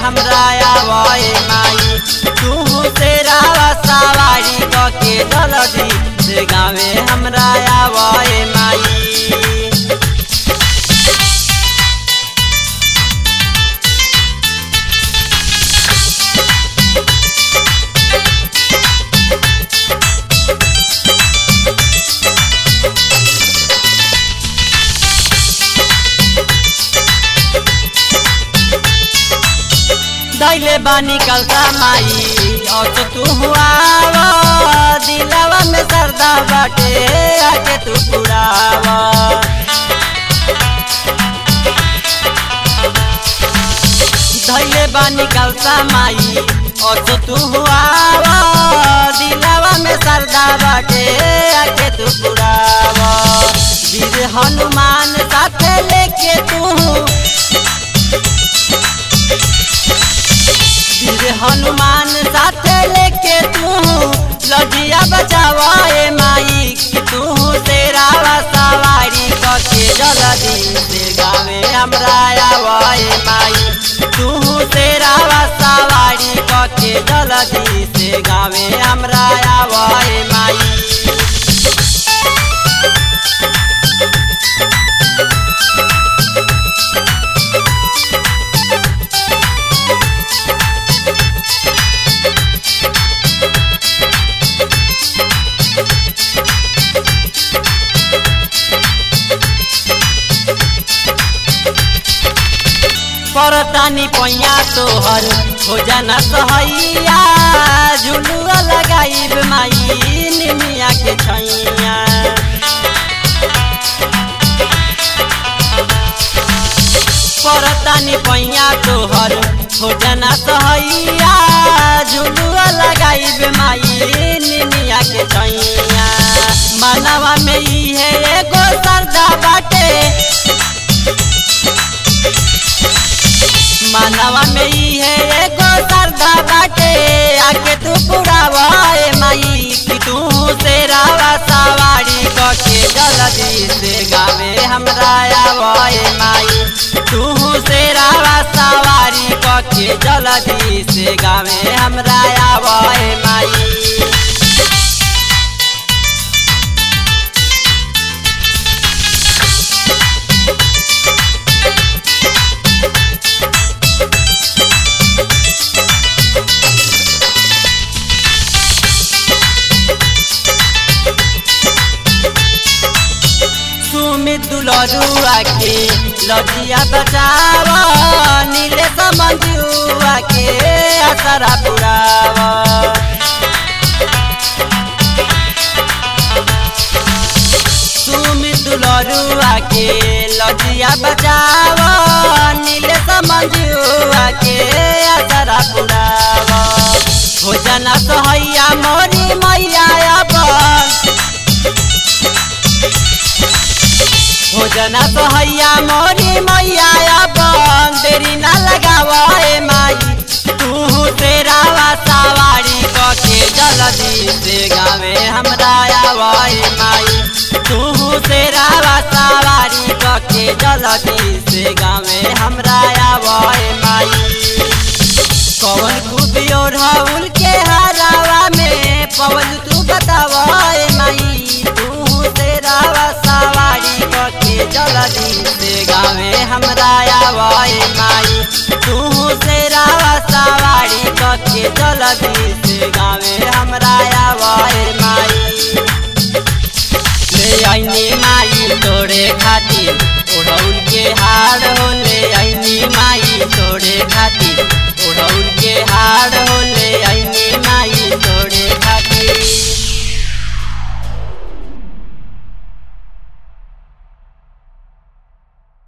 हमरा आवे माई तू से रावा सवारी क के जल्दी से गावे हमरा आवे माई दैले बानी कलता माई और तू हुआ दिलवा में सरदा बाटे आके तू पुरावा धैले बानी कलता माई और तू हुआ दिलवा में सरदा बाटे आके तू पुरावा वीर हनुमान साथे लेके तू वीर हनुमान साथे लेके तू लजिया बचावा ए माई कि तू तेरा सवारी कके जल्दी से गावे हमरा आवा ए माई तू तेरा सवारी कके जल्दी से गावे हमरा आवा ए माई परतानी पैया तोहर हो जाना सहैया झुलुआ लगाइब माई निमिया के छैया परतानी पैया तोहर हो जाना सहैया झुलुआ लगाइब माई निमिया के छैया मनवा में इहे एगो सरदा बाटे मानवा में ही है एगो सरदा बाटे आके तू पुरावा ए माई कि तू से रावा सवारी कके जल्दी से गावे हमरा आवा ए माई तू से रावा सवारी कके जल्दी से गावे हमरा आवा ए माई सुमित दुलरुआ के लजिया बचावा नीले समझुआ के असरा पुरावा सुमित दुलरुआ के लजिया बचावा नीले समझुआ के असरा पुरावा भोजन सहैया मोरी मैया अपन भोजना सहैया मोरी मैया अपन देरी ना लगावा ए माई तू तेरा सवारी कके जल्दी से गावे हमरा आवा ए माई तू तेरा सवारी कके जल्दी से गावे हमरा आवा ए माई कौन खूबियो राहुल के हरावा में पवन तू बतावा ए माई तू तेरा सवारी कके जल्दी से गावे हमरा आवा ए माई तू तेरा सवारी कके जल्दी से गावे हमरा आवा ए माई ले आईनी माई तोरे खातिर ओढ़ौल के हार हो ले आईनी माई तोरे खातिर ओढ़ौल के हार हो